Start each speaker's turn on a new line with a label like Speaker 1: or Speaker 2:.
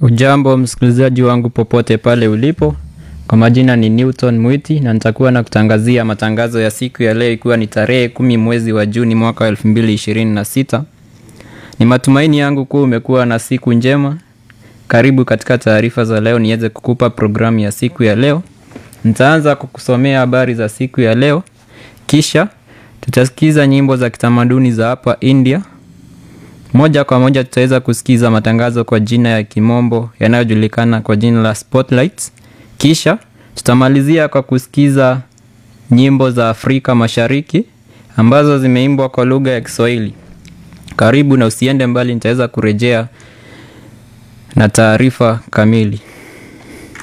Speaker 1: Ujambo msikilizaji wangu popote pale ulipo, kwa majina ni Newton Mwiti na nitakuwa na kutangazia matangazo ya siku ya leo ikiwa ni tarehe kumi mwezi wa Juni mwaka wa elfu mbili ishirini na sita. Ni matumaini yangu kuwa umekuwa na siku njema. Karibu katika taarifa za leo niweze kukupa programu ya siku ya leo. Nitaanza kukusomea habari za siku ya leo, kisha tutasikiza nyimbo za kitamaduni za hapa India. Moja kwa moja tutaweza kusikiza matangazo kwa jina ya kimombo yanayojulikana kwa jina la Spotlights. Kisha tutamalizia kwa kusikiza nyimbo za Afrika Mashariki ambazo zimeimbwa kwa lugha ya Kiswahili. Karibu na usiende mbali, nitaweza kurejea na taarifa kamili.